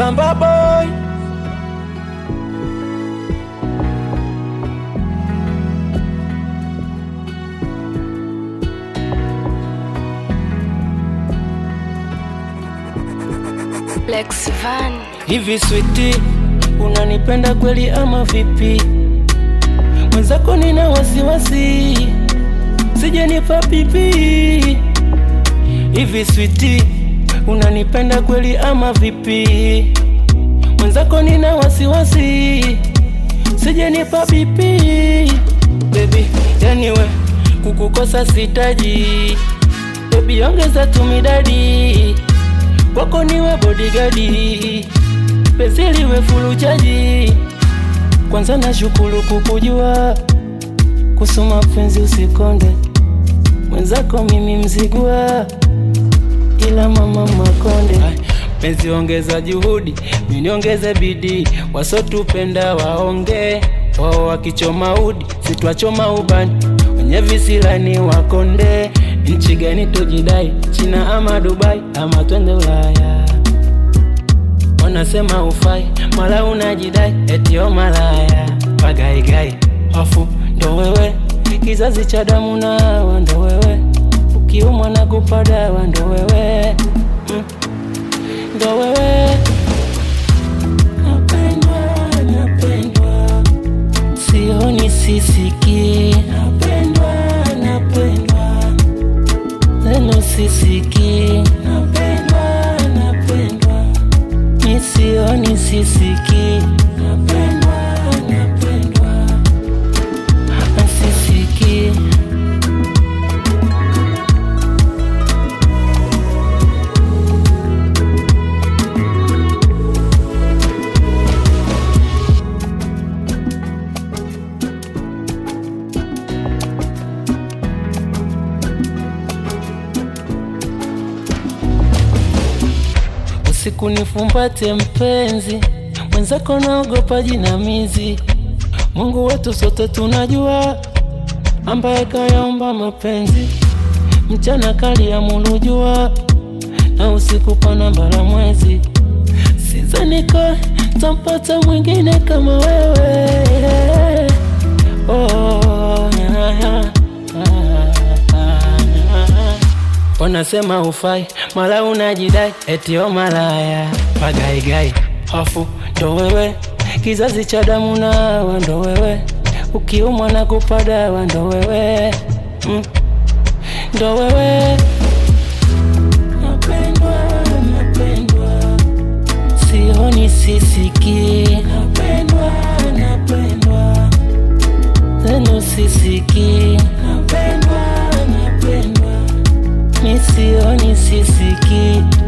Samba boy Lex Van. Hivi switi, unanipenda kweli ama vipi? Mwenzako nina wasiwasi, sijanipa pipi. Hivi switi, unanipenda kweli ama vipi? Mwenzako nina wasiwasi, sijanipa pipi. Baby, yani we kukukosa sitaji. Baby, ongeza tumidadi kwako niwe bodigadi, penzi liwe fulu chaji. Kwanza na shukuru kukujua, kusoma penzi usikonde, mwenzako mimi mzigua, ila mama makonde. Ay, Penzi ongeza juhudi, mimi niongeze bidii, wasotupenda waonge wao wakichoma udi, sitwachoma ubani, wenye visilani wakonde. Nchi gani tujidai, China ama Dubai ama twende Ulaya? Wanasema ufai, mala unajidai eti o malaya, pagaigai hofu ndo wewe, kizazi cha damu nawa ndo wewe, ukiumwa na kupadawa ndo wewe mm. ndo wewe napendwa, napendwa sioni sisiki napendwa napendwa neno sisiki napendwa napendwa mi sioni sisiki napendwa napendwa sisiki usiku nifumbate mpenzi, mwenzako naogopa jinamizi. Mungu wetu sote tunajua, ambaye kayaumba mapenzi, mchana kali ya mulujua, na usiku pana mbala mwezi. Sizaniko tampata mwingine kama wewe oh, yeah, yeah. Wanasema ufai, mala unajidai eti o malaya, pagaigai hofu ndo wewe, kizazi cha damu nawa ndo wewe, ukiumwa na kupadawa ndo wewe mm. ndo wewe napendwa, napendwa, sioni sisiki, napendwa, napendwa, zenu sisiki, napendwa, napendwa mi sioni sisiki